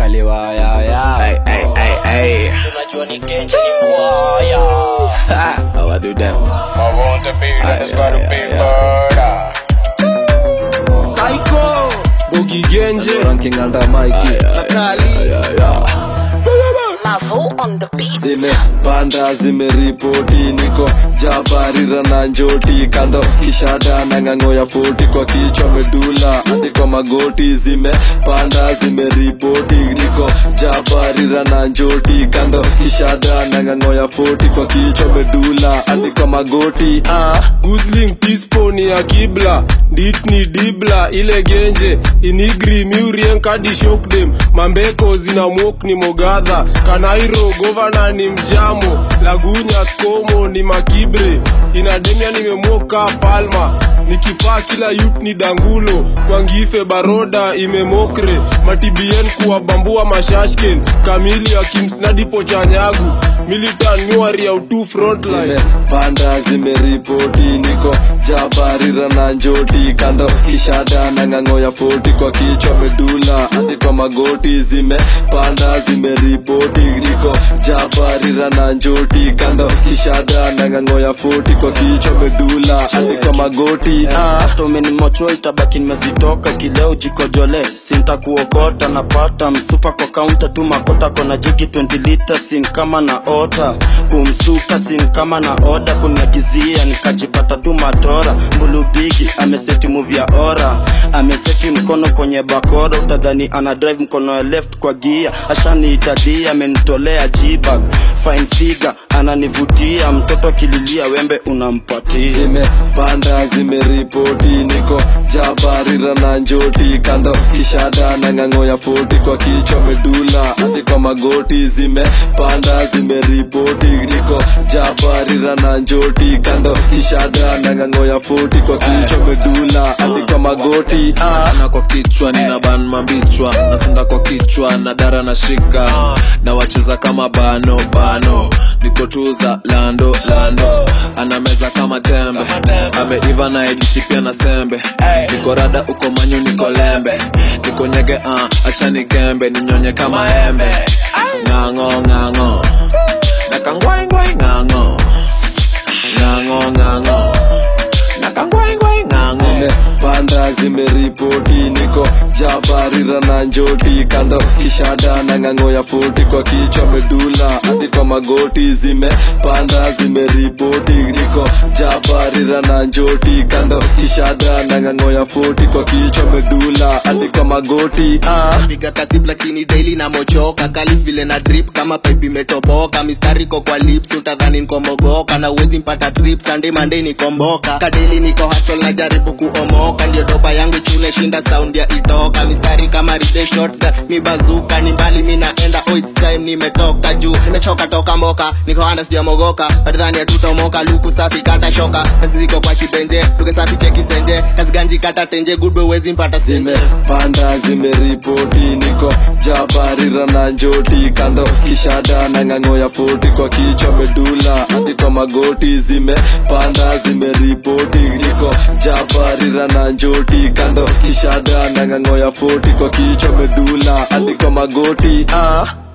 aliwayaya Hey, hey, hey, hey. tunajua ni kenje ni mwaya How I do them? I want to be that's why the big bird. Psycho Bogi Genje ranking under Mikey Nakali Mavo on the beat. zimepanda zimeripoti niko jabarira na njoti kando kishada na ng'ang'o ya foti kwa kichwa medula hadi kwa magoti zimepanda zimeripoti niko jabarira na njoti kando kishada na ng'ang'o ya foti kwa kichwa medula hadi kwa magoti ah. Gusling Tispo ni ya kibla Dit ni dibla ile genje Inigri miurien kadi shokdem Mambeko zina mwok ni mogadha Kanairo governor ni mjamo Lagunya skomo ni makibre Inademia nimemoka palma Nikipaa kila yut ni dangulo Kwangife baroda imemokre Matibien kuwabambua mashashken Kamili ya kimsnadipo chanyagu Militan nyuari ya utu frontline zimepanda zimeripoti niko jabarira na njoti kando kishada na ng'ang'o ya foti kwa kichwa medula hadi kwa magoti zimepanda zimeripoti niko jabarira na njoti kando kishada na ng'ang'o ya foti kwa kichwa medula hadi kwa magoti ah. hata umenimocho itabaki nimezitoka kileo jikojole sinta kuokota napata msupa kwa kaunta tu makota kona jigi 20 lita sin kama na ota kumsuka sin kama na oda kuniagizia nikajipata tu matora mbulubigi ameseti muvi ya ora ameseti mkono kwenye bakora utadhani ana drive mkono ya left kwa gia ashaniitadia amenitolea jibag fine figure ananivutia mtoto akililia wembe unampatia zimepanda zimeripoti niko jabarira na njoti kando kishada na ng'ang'o ya foti kwa kichwa medula hadi kwa magoti zimepanda zimeripoti niko jabarira na njoti kando kishada na ng'ang'o ya foti kwa kichwa medula hadi kwa magoti ah. na kwa kichwa nina ban mambichwa nasonda kwa kichwa na dara na shika na wacheza kama bano bano nikotuza lando lando anameza kama tembe ameiva na idishi pia na sembe niko rada uko manyu niko lembe niko nyege uh, achani gembe ninyonye kama embe ng'ang'o ng'ang'o nakangwaingwai ng'ang'o ng'ang'o ng'ang'o nakangwaingwai ng'ang'o zimepanda zimeripoti niko jabarira na njoti kando kishada na ng'ang'o ya foti kwa kichwa medula hadi kwa magoti zimepanda zimeripoti niko jabarira na njoti kando kishada na ng'ang'o ya foti kwa kichwa medula hadi kwa magoti ah. piga katib lakini daily na mochoka kali vile na drip kama pipe imetoboka mistari ko kwa lips utadhani nikomogoka na uwezi mpata trip sunday monday nikomboka kadeli niko hustle na jaribu kuomoka ndio doba yangu chune shinda sound ya itoka mistari kama ride shotgun mi bazuka ni mbali mi naenda oh it's time nimetoka juu nimechoka toka mboka niko anda sijamogoka patadhani atutomoka luku safi kata shoka kazi ziko kwa kipenje luke safi cheki senje kazi ganji kata tenje good boy uwezi mpata senje zimepanda zimeripoti niko jabarira na njoti kando kishada na ng'ang'o ya foti kwa kichwa medula hadi kwa magoti zimepanda zimeripoti niko jabarira na njoti kando kishada na ng'ang'o ya foti kwa kichwa medula hadi kwa magoti ah.